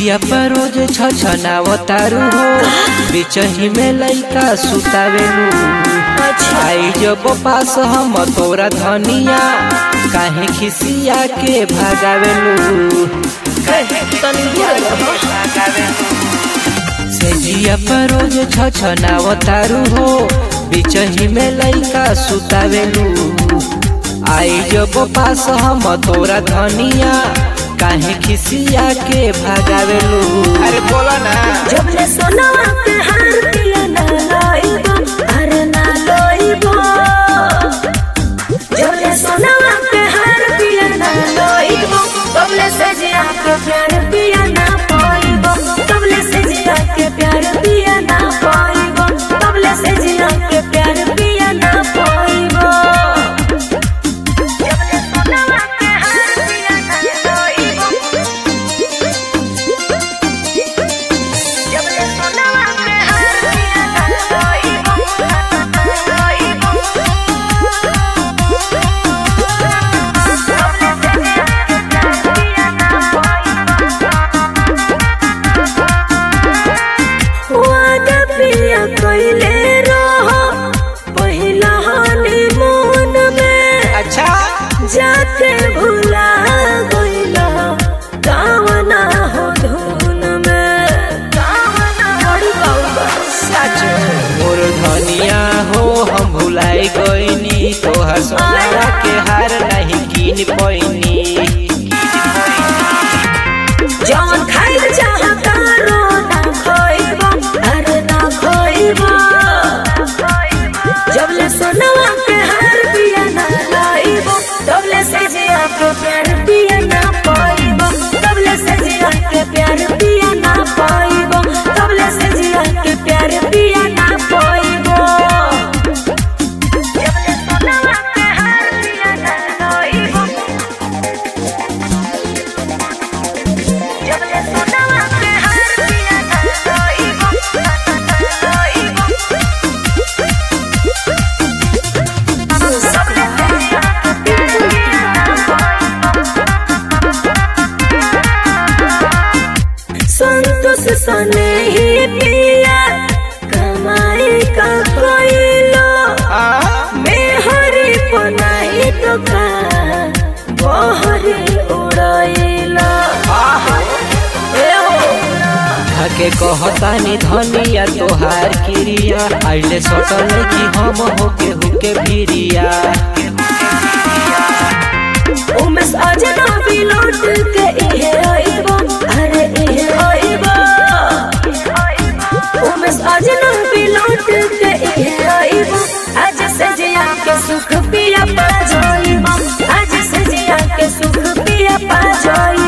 जिया पर रोज छछनावतारू हो बिचही में लइका सुतावेलू आई जब पास हम तोरा धनिया काहे खिसिया के भागावेलू से जिया पर रोज छछनावतारू हो बिचही में लइका सुतावेलू आई जब पास हम तोरा धनिया काहे खिसिया के भागावेलू अरे बोला ना जब ले सोनवा के हार पिया ना लइबो अरे ना लइबो जब ले सोनवा के हार पिया ना लइबो तब ले से जिया के प्यार पिया ना पाइबो तब ले से जिया के प्यार पिया ना पाइबो तब ले से जिया के प्यार पिया ना पाइबो जब ले सोनवा के हार पिया ना लइबो जब ले सोनवा के हार पिया ना लइबो लइबो वादा पिया कइले रहो पहिला हनीमून में अच्छा जाके भुला गइला गावना हो धुन में गावना बड़ी बाबा सच मोर धनिया हो हम भुलाई गईनी तोहर सोना के हार नहीं कीन पैनी जौन खाइल चाहता रो ना खोइबो अरे ना खोइबो जब ले सोनवा के हार पिया ना लाइबो तब ले से जिया के प्यार पिया ना पाइबो तब ले से जिया के प्यार पिया ना पाइबो तब ले से जिया के प्यार पिया ना पाइबो जब ले सोनवा के हार पिया ना लाइबो जब ले सोनवा के हार पिया ना लाइबो लाइबो सब ले पिया के प्यार पिया ना संतोष सने ही पिया कमाई का कोइलो मेहरी पनाई तो का बहरी उड़ैला हके कहतानी धनिया तोहार क्रिया आइले सटल कि हम होके हुके भिरिया उमेश अजनबी लौट के इहे आइबो अरे इहे आइबो उमेश अजनबी लौट के इहे आइबो आज से जिया के सुख पिया पा जाइबो आज से जिया के सुख पिया पा जाइबो